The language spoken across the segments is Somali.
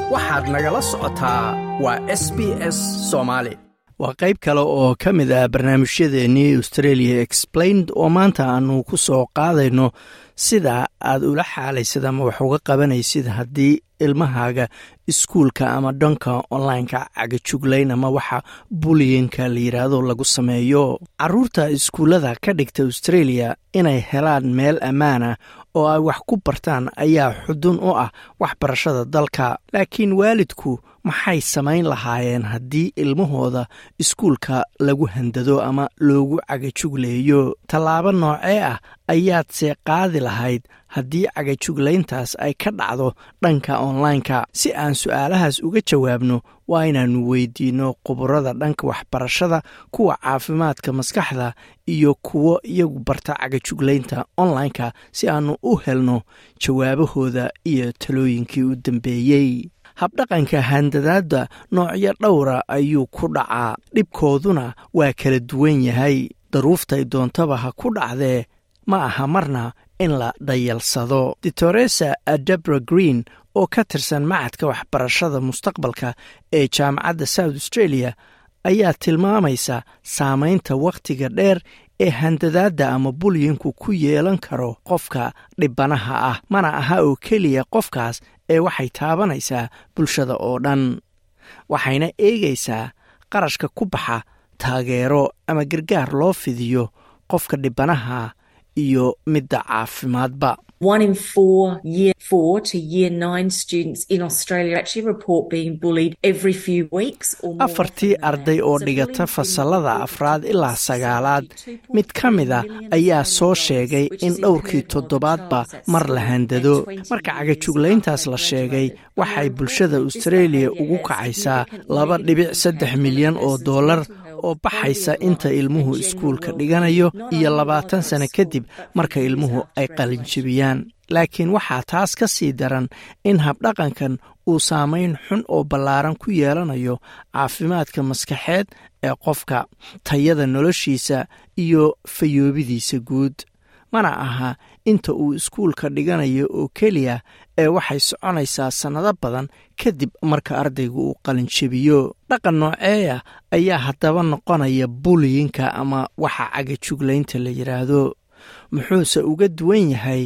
waxaad nagala socotaa waa s b s soomaali waa qayb kale oo ka mid ah barnaamijyadeennii australia explained oo maanta aanu ku soo qaadayno sida aad ula xaalaysid ama wax uga qabanaysid haddii ilmahaaga iskuulka ama dhanka onlineka cagajuglayn ama waxa buliyinka la yidhaahdo lagu sameeyo caruurta iskuullada ka dhigta australia inay helaan meel ammaana oo ay wax ku bartaan ayaa xudun u ah waxbarashada dalka laakiin waalidku maxay samayn lahaayeen haddii ilmahooda iskuulka lagu handado ama loogu cagajugleeyo tallaabo noocee ah ayaadse qaadi lahayd haddii cagajuglayntaas ay ka dhacdo dhanka onlineka si aan su-aalahaas uga jawaabno waa inaannu weydiinno khuburada dhanka waxbarashada kuwa caafimaadka maskaxda iyo kuwo iyagu barta cagajuglaynta onlineka si aannu u helno jawaabahooda iyo talooyinkii u dambeeyey habdhaqanka handadaadda noocyo dhowra ayuu ku dhacaa dhibkooduna waa kala duwan yahay daruuftay doontaba ha ku dhacdee ma aha marna in la dhayalsado ditoresa adebra green oo ka tirsan macadka waxbarashada mustaqbalka ee jaamacadda south australia ayaa tilmaamaysa saamaynta wakhtiga dheer ee handadaadda ama bulyinku ku yeelan karo qofka dhibanaha ah mana aha oo keliya qofkaas ee waxay taabanaysaa bulshada oo dhan waxayna eegaysaa qarashka ku baxa taageero ama gargaar loo fidiyo qofka dhibanaha iyo midda caafimaadba One in four year four to year nine students in Australia actually report being bullied every few weeks or more. afartii arday oo dhigata fasalada afraad ilaa sagaalaad mid ka mid a ayaa soo sheegay in dhowrkii toddobaadba mar la handado marka cagajuglayntaas la sheegay waxay bulshada australia ugu kacaysaa laba dhibic saddex milyan oo dollar oo baxaysa inta ilmuhu iskuulka dhiganayo iyo labaatan sano kadib marka ilmuhu ay qalinjibiyaan laakiin waxaa taas ka sii daran in habdhaqankan uu saamayn xun oo ballaaran ku yeelanayo caafimaadka maskaxeed ee qofka tayada noloshiisa iyo fayoobidiisa guud mana aha inta uu iskuulka dhiganayo oo keliya ee waxay soconaysaa sannado badan kadib marka ardaygu uu qalinjabiyo dhaqan nooceeya ayaa haddaba noqonaya buliyinka ama waxa cagajuglaynta la yidhaahdo muxuuse uga duwan yahay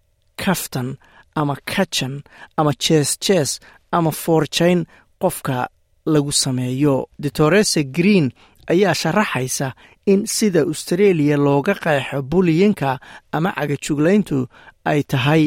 kaftan ama kajan ama jees jees ama foorjayn qofka lagu sameeyo ditoresa green ayaa sharaxaysa in sida australia looga qeexo buliyinka ama cagajuglayntu ay tahay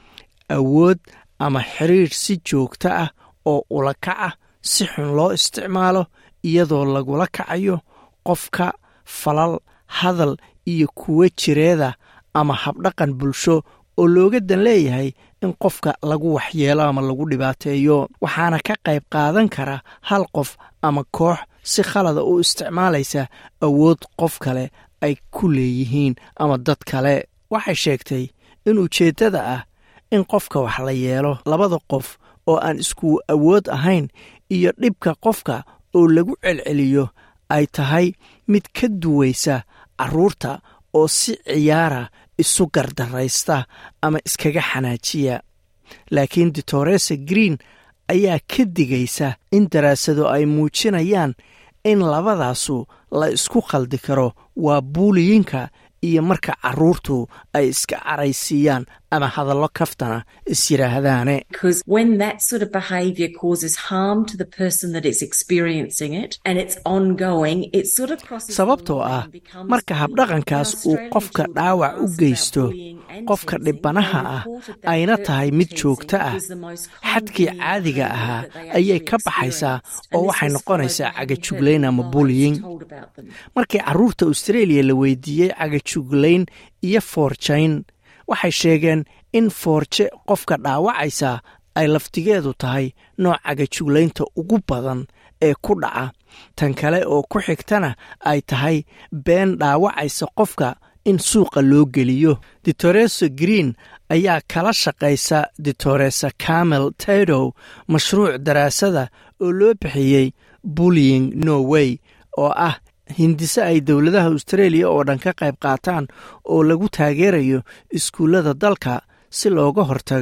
awood ama xiriir si joogto ah oo ula kac ah si xun loo isticmaalo iyadoo lagula kacayo qofka falal hadal iyo kuwo jireeda ama habdhaqan bulsho oo looga dan leeyahay in qofka lagu waxyeelo ama lagu dhibaateeyo waxaana ka qayb qaadan kara hal qof ama koox si khalada u isticmaalaysa awood qof kale ay ku leeyihiin ama dad kale waxay sheegtay in ujeeddada ah in qofka wax la yeelo labada qof oo aan isku awood ahayn iyo dhibka qofka oo lagu celceliyo ay tahay mid ka duwaysa carruurta oo si ciyaara isu gardaraysta ama iskaga xanaajiya laakiin ditoresa green ayaa ka digaysa in daraasado ay muujinayaan in labadaasu la isku khaldi karo waa buuliyinka iyo marka carruurtu ay iska caraysiiyaan ama hadallo kaftana is yidhaahdaane Because when that sort of behaviour causes harm to the person that is experiencing it and it's ongoing, it sort of crosses the sababtoo line ah and becomes marka bullying. habdhaqankaas Now, uu Australian qofka children dhaawac u asked about geysto bullying and qofka teasing dhibanaha and ah reported that ayna hurtful tahay mid teasing joogto ah was the most common xadkii bullying caadiga behaviour ahaa that they ayay actually ka baxaysaa experienced. oo And this waxay was noqonaysaa followed by having cagajuglayn ama lies bullying told about them. markii carruurta australia la weydiiyey cagajuglayn iyo foorjayn waxay sheegeen in foorje qofka dhaawacaysa ay laftigeedu tahay nooc cagajuglaynta ugu badan ee ku dhaca tan kale oo ku xigtana ay tahay been dhaawacaysa qofka in suuqa loo geliyo ditoresa green ayaa kala shaqaysa ditoresa camel tadow mashruuc daraasada oo loo bixiyey bullying norway oo ah hindise ay dowladaha australia oo dhan ka qayb qaataan oo lagu taageerayo iskuullada dalka si looga hortago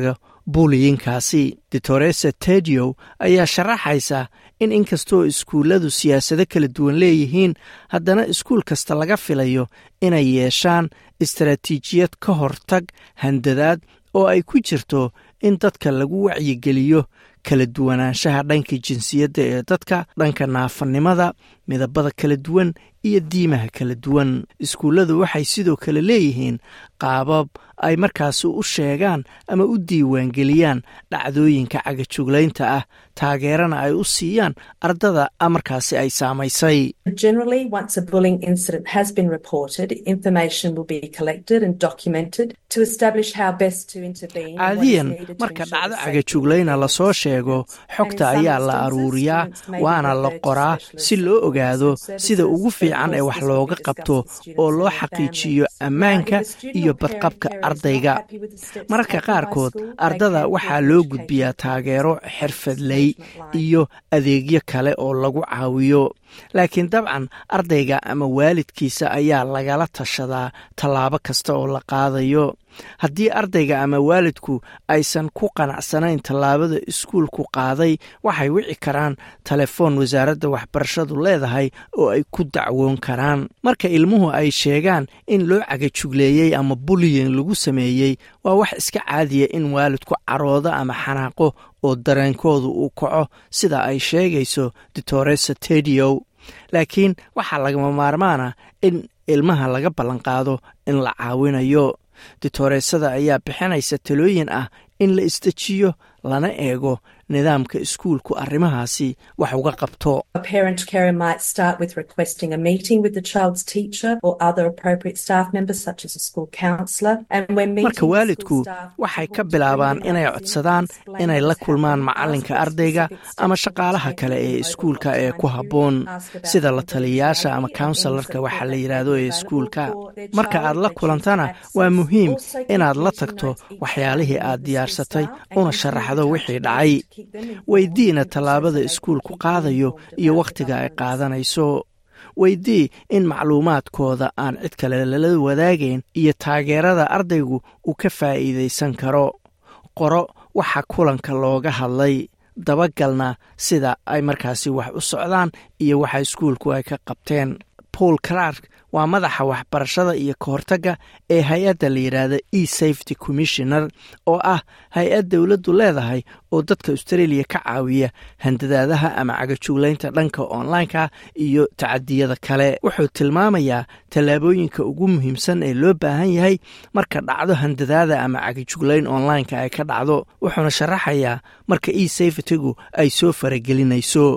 buuliyinkaasi ditoresa tedio ayaa sharaxaysa in inkastoo iskuulladu siyaasado kala duwan leeyihiin haddana iskuul kasta laga filayo inay yeeshaan istaraatiijiyad ka hortag handadaad oo ay ku jirto in dadka lagu wacyigeliyo kala duwanaanshaha dhanka jinsiyadda ee dadka dhanka naafanimada midabada kala duwan iyo diimaha kala duwan iskuulladu waxay sidoo kale leeyihiin qaabab ay markaasi u sheegaan ama u diiwaangeliyaan dhacdooyinka cagajuglaynta ah taageerana ay u siiyaan ardada markaasi ay saamaysay caadiyan marka dhacdo cagajuglayna lasoo sheego xogta ayaa la aruuriyaa waana la qoraa si loo ogaado sida ugu fiican ee wax looga qabto oo loo xaqiijiyo ammaanka iyo badqabka ardayga mararka qaarkood ardada waxaa loo gudbiyaa taageero xirfadley iyo adeegyo kale oo lagu caawiyo laakiin dabcan ardayga ama waalidkiisa ayaa lagala tashadaa tallaabo kasta oo la qaadayo haddii ardayga ama waalidku aysan ku qanacsanayn tallaabada iskuulku qaaday waxay wici karaan telefoon wasaaradda waxbarashadu leedahay oo ay ku dacwoon karaan marka ilmuhu ay sheegaan in loo cagajugleeyey ama buliyin lagu sameeyey waa wax iska caadiya in waalidku caroodo ama xanaaqo oo dareenkoodu uu kaco sida ay sheegayso ditoresa tedio laakiin waxaa lagama maarmaana in ilmaha laga ballanqaado in la caawinayo ditoreesada ayaa bixinaysa talooyin ah in la isdejiyo lana eego nidaamka iskuulku arrimahaasi wax uga qabto marka waalidku waxay ka bilaabaan inay codsadaan inay la kulmaan macalinka ardayga ama shaqaalaha kale ee iskuulka ee ku habboon sida la taliyayaasha ama counselarka waxa la yidhaahdo ee iskuulka marka aad la kulantana waa muhiim inaad la tagto waxyaalihii aad diyaarsatay una sharaxdo wixii dhacay weydiina tallaabada iskuulku qaadayo iyo wakhtiga ay qaadanayso weydii in macluumaadkooda aan cid kale lala wadaagayn iyo taageerada ardaygu uu ka faa'iidaysan karo qoro waxa kulanka looga hadlay dabagalna sida ay markaasi wax u socdaan iyo waxa iskuulku ay ka qabteen paul clark waa madaxa waxbarashada iyo kahortagga ee hay-adda la yidhaahda e safety commissioner oo ah hay-ad dowladdu leedahay oo dadka australia ka caawiya handadaadaha ama cagajuglaynta dhanka online-ka iyo tacadiyada kale wuxuu tilmaamayaa tallaabooyinka ugu muhiimsan ee loo baahan yahay marka dhacdo handadaada ama cagajuglayn online-ka ay ka dhacdo wuxuuna sharaxayaa marka e safetygu ay soo faragelinayso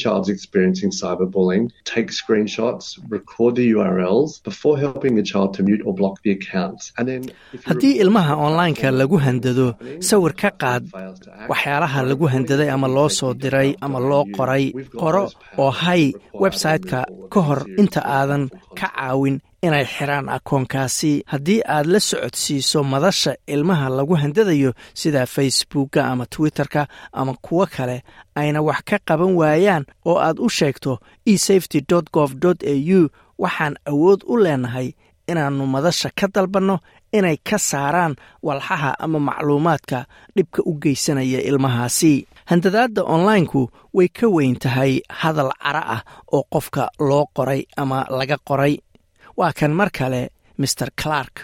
haddii ilmaha online-ka lagu handado sawir ka qaad waxyaalaha lagu handaday ama loo soo diray ama loo qoray qoro oo hay website-ka ka hor inta aadan ka caawin inay xiraan akoonkaasi haddii aad la socodsiiso madasha ilmaha lagu handadayo sida facebookka ama twitterka ama kuwo kale ayna wax ka qaban waayaan oo aad u sheegto esafety gov au waxaan awood u leenahay inaannu madasha ka dalbanno inay ka saaraan walxaha ama macluumaadka dhibka u geysanaya ilmahaasi handadaadda onlainku way ka weyn tahay hadal cara ah oo qofka loo qoray ama laga qoray waa kan mar kale mr clark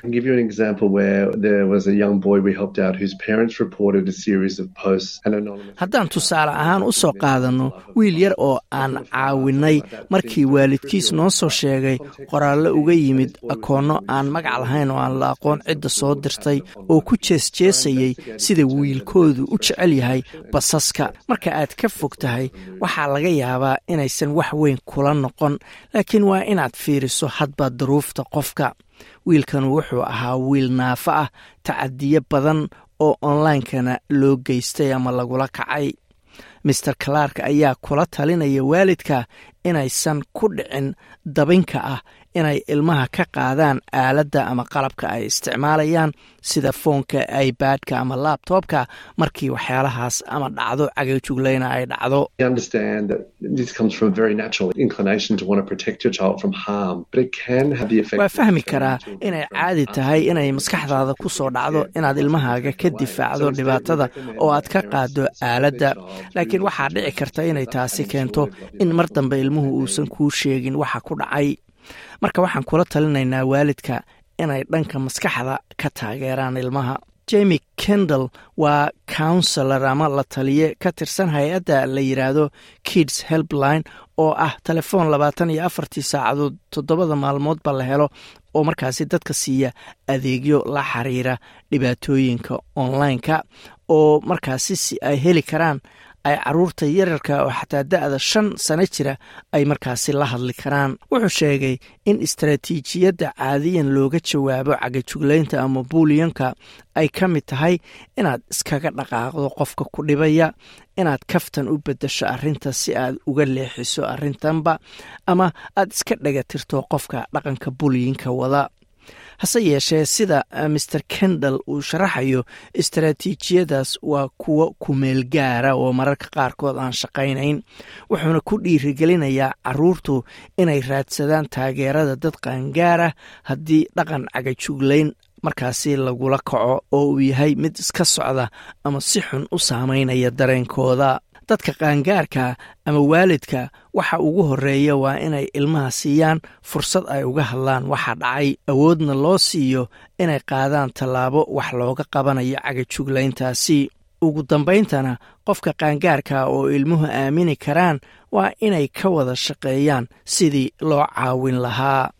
haddaan tusaale ahaan u soo qaadanno wiil yar oo aan caawinay markii waalidkiis noo soo sheegay qoraallo uga yimid akoonno aan magac lahayn oo aan la aqoon cidda soo dirtay oo ku jeesjeesayay sida wiilkoodu u jecel yahay basaska marka aad ka fog tahay waxaa laga yaabaa inaysan wax weyn kula noqon laakiin waa inaad fiiriso hadba duruufta qofka wiilkan wuxuu ahaa wiil naafo ah tacadiyo badan oo onlinekana loo geystay ama lagula kacay master clark ayaa kula talinaya waalidka inaysan ku dhicin dabinka ah inay ilmaha ka qaadaan aaladda ama qalabka ay isticmaalayaan sida foonka ibadka ama labtobka markii waxyaalahaas ama dhacdo cagajuglayna ay dhacdo waa fahmi karaa inay caadi tahay inay maskaxdaada ku soo dhacdo inaad ilmahaaga ka difaacdo dhibaatada oo aad ka qaado aaladda laakiin waxaa dhici karta inay taasi keento in mar dambe ilmuhu uusan kuu sheegin waxa ku dhacay marka waxaan kula talinaynaa waalidka inay dhanka maskaxda ka taageeraan ilmaha jemi kendall waa counselor ama la taliye ka tirsan hay-adda la yidhaahdo kids helpline oo ah telefoon labaatan iyo afartii saacadood toddobada maalmoodba la helo oo markaasi dadka siiya adeegyo la xiriira dhibaatooyinka online-ka oo markaasi si ay heli karaan ay caruurta yararka oo xataa da-da shan sano jira ay markaasi la hadli karaan wuxuu sheegay in istaraatiijiyadda caadiyan looga jawaabo cagajuglaynta ama buuliyanka ay ka mid tahay inaad iskaga dhaqaaqdo qofka ku dhibaya inaad kaftan u beddesho arrinta si aad uga leexiso arrintanba ama aad iska dhagatirto qofka dhaqanka buuliyinka wada hase yeeshee sida maer kendall uu sharaxayo istaraatiijiyadaas waa kuwo kumeel gaara oo mararka qaarkood aan shaqaynayn wuxuuna ku dhiirigelinayaa caruurtu inay raadsadaan taageerada dad qaangaara haddii dhaqan cagajuglayn markaasi lagula kaco oo uu yahay mid iska socda ama si xun u saameynaya dareenkooda dadka qaangaarka ama waalidka waxa ugu horeeya waa inay ilmaha siiyaan fursad ay uga hadlaan waxa dhacay awoodna loo siiyo inay qaadaan tallaabo wax looga qabanayo cagajuglayntaasi ugu dambayntana qofka qaangaarka oo ilmuhu aamini karaan waa inay ka wada shaqeeyaan sidii loo caawin lahaa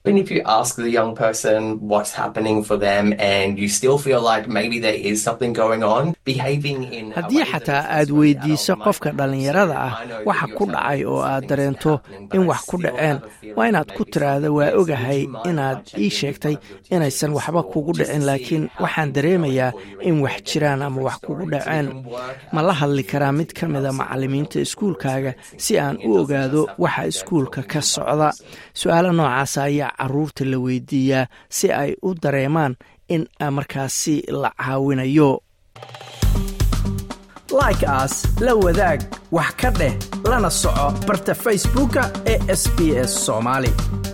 haddii xataa aad weydiiso qofka dhallinyarada ah waxa ku dhacay oo aad dareento in wax ku dhaceen waa inaad ku tiraahda waa ogahay inaad ii sheegtay inaysan waxba kugu dhicin laakiin waxaan dareemayaa in wax jiraan ama wax kugu dhaceen ma la hadli karaa mid ka mida macalimiinta iskuulkaaga si aan u ogaado waxa iskuulka ka socda su-aalo noocaasa ayaa caruurta la weydiiyaa si ay u dareemaan in markaasi la caawinayo like aas la wadaag wax ka dheh lana soco barta facebooka ee sb s soomaali